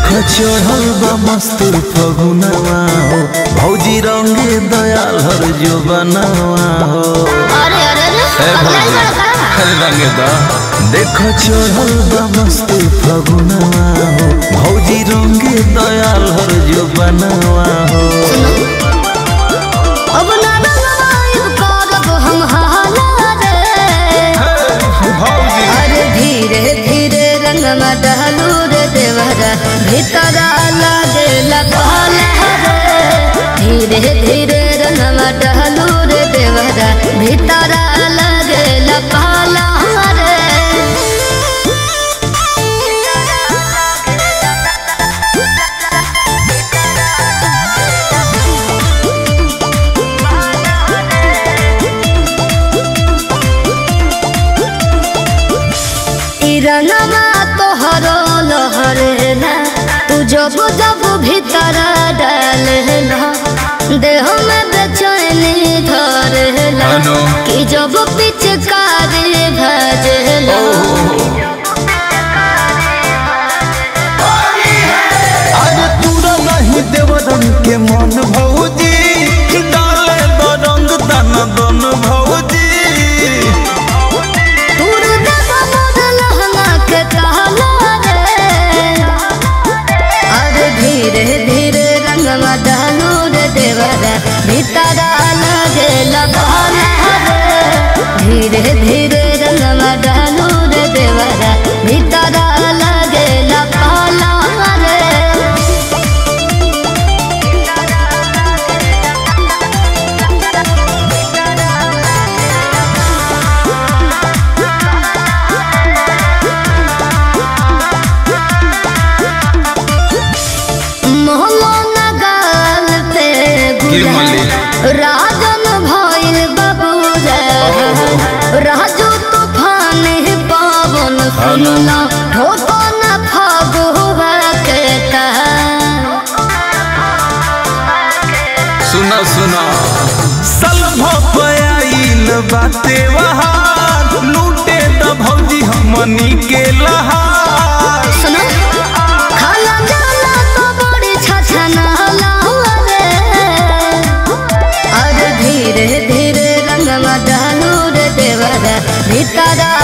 चढ़ल बा मस्तूर फगुनवा हो भौजी रंगे दयाल हर जो बनवा हो अरे अरे अरे ए पगलाइल भौजी बड़ा का अरे रंगे दा देख चढ़ल बा मस्तूर फगुनवा हो भौजी रंगे दयाल हर जो बनवा हो अब ना रंगवाइब करब हम हाला रे भौजी अरे धीरे धीरे रंगमा डहलू रे देवरा भीतरा लागे लपाला रे धीरे धीरे रंगमा डहलू रे देवरा भीतरा लागे लपाला रे ई रंगमा तोहरो लहरेला तू जब जब भीतर डालेला देह में बेचैनी धरेला अनु। कि जब पिचकारी भजेला अरे तूरा नहीं देवरन के मन भौजी डाले द रंग तन दन भौजी तूर देव मोर लहंगा के कहला रे अरे धीरे धीरे रंगवा डालू रे देवरा भीतरा लगे लगाना रे धीरे धीरे रंगवा डालू रे देवरा भीतरा लगे लगाना रे मोहलो नगाल पे गिरमली। राजन भइल बाबू रे राजू तूफान पावन सुनला ठोको न फगुआ के कहा सुना सुना सलभ पयाइल बाते वहां लूटे द भौजी हमनी के लहार सुनो खाला जाला तो बड़ी छछना रे अरे धीरे धीरे रंगवा डालू रे देवरा भीतरा